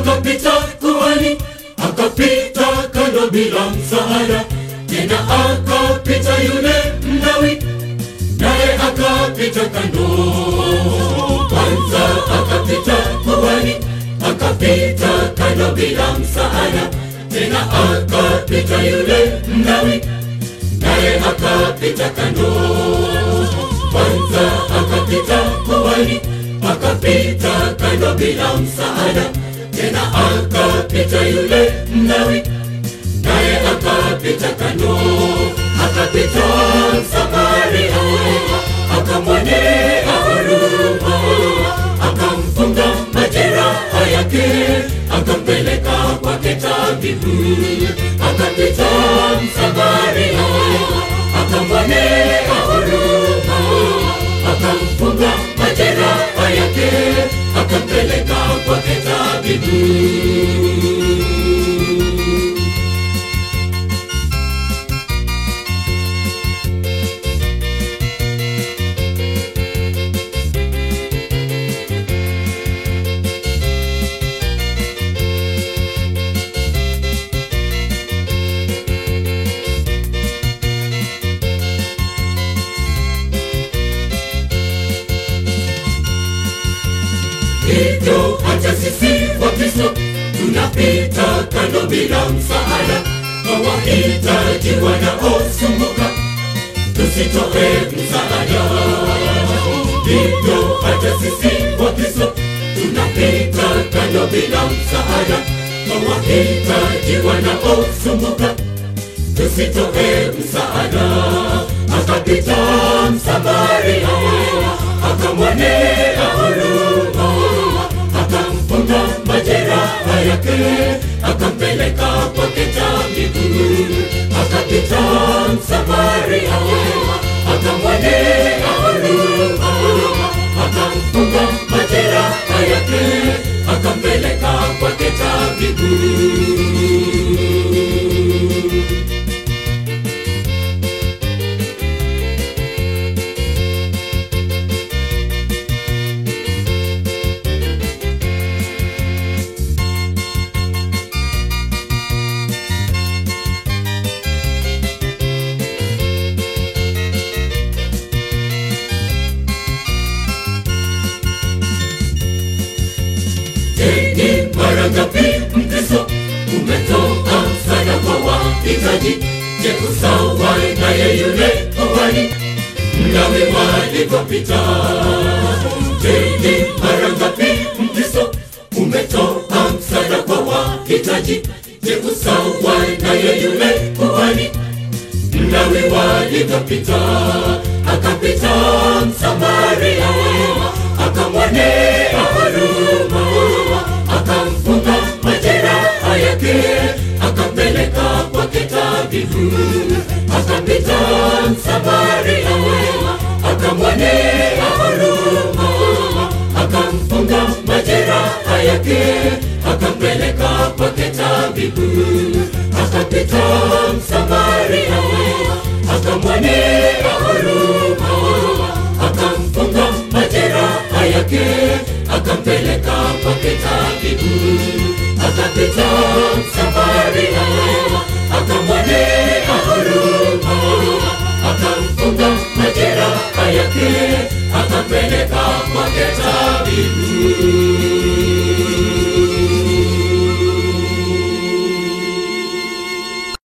akapita kuhani, akapita kando bila msaada, tena akapita yule Mlawi, naye akapita kando. Kwanza akapita kuhani, akapita kando bila msaada, tena akapita yule Mlawi, naye akapita kando. Kwanza akapita kuhani, akapita kando bila msaada, tena akapita yule Mlawi, naye akapita kando. Akapita Msamaria, akamwonea huruma, akamfunga majeraha yake, akampeleka kwake tabibu. Akapita Msamaria, akamwonea huruma, akamfunga majeraha yake, akampeleka kwake tabibu. hivyo hata sisi Wakristo tunapita kando bila msaada kwa wahitaji wanaosumbuka, tusitoe msaada. Hivyo hata sisi Wakristo tunapita kando bila msaada kwa wahitaji wanaosumbuka, tusitoe msaada. Akapita Msamaria, akamwonea huruma, akamfunga majeraha yake, akampeleka kwake tabibu. Akapita Msamaria, akamwonea huruma, akamfunga majeraha yake, akampeleka kwake tabibu. Ni mara ngapi Mkristo umetoa msaada kwa wahitaji? Je, usawa naye yule kuhani Mlawi walivyopita? Je, ni mara ngapi Mkristo umetoa msaada kwa wahitaji? Je, usawa naye yule kuhani Mlawi walivyopita? Akapita Msamaria, akamwonea huruma, akamfunga majeraha yake, akampeleka kwake tabibu. Akapita Msamaria, akamwonea huruma, akamfunga majeraha yake, akampeleka kwake tabibu. Akapita Msamaria, akamwonea huruma, akamfunga majeraha yake, akampeleka kwake tabibu. Akapita Msamaria, akamwonea huruma, akamfunga majeraha yake, akampeleka kwake tabibu.